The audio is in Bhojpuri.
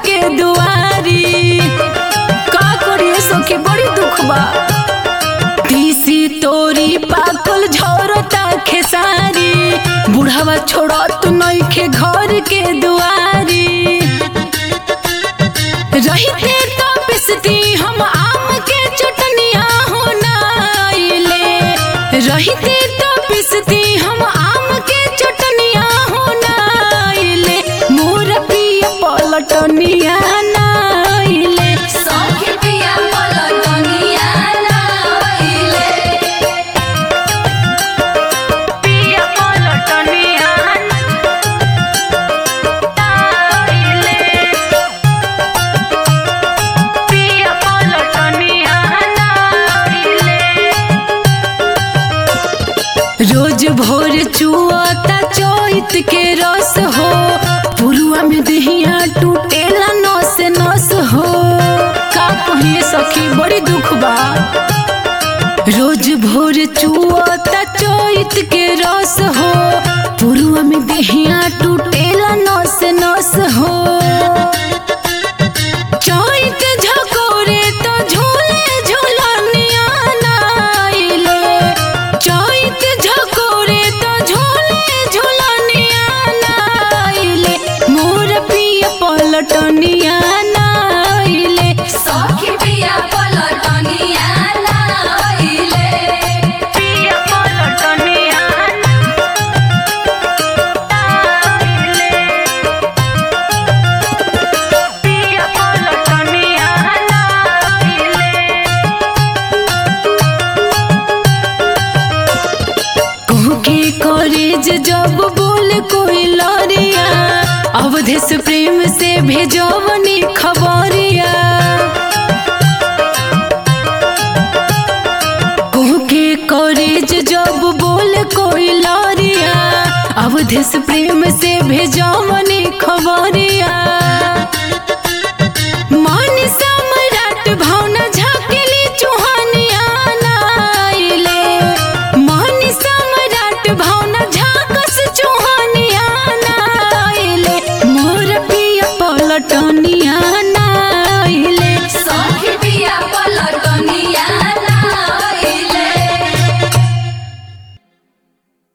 के दुआरी का करिए सखी बड़ी दुख बा तीसी तोरी पाकल झोरता खेसारी बुढ़ावा छोड़त नइखे घर के दुआरी रहिते तो पिसती हम आम के चटनिया हो नाइले रहिते तो पिसती हम आम के चटनिया हो नाइले मोर पिया पलटनिया नाइले सखी पिया पलटनिया नाइले पिया पलटनिया नाइले पिया पलटनिया नाइले रोज भोर चुआता चोइत के रस हो पुरुआ में दहिया टूटेला नस नस हो का कहिए सखी बड़ी दुख बा रोज भोर चुआता चोइत के रस हो पुरुआ में दहिया टूटेला नस नस हो चोइत झकोरे तो झूले झूलनिया नाइले चोइत झकोरे तो झूले झूलनिया नाइले मोर पिया पलटनिया नाइले सखी पिया पलटनिया नाइले पिया पलटनिया नाइले पिया पलटनिया नाइले कहूँ के कॉलेज जब बोल कोई लरिया अवधेश प्रेम से भेजवनी खबरिया कहूँ के कॉलेज जब बोल कोई लरिया अवधेश प्रेम से भेजवनी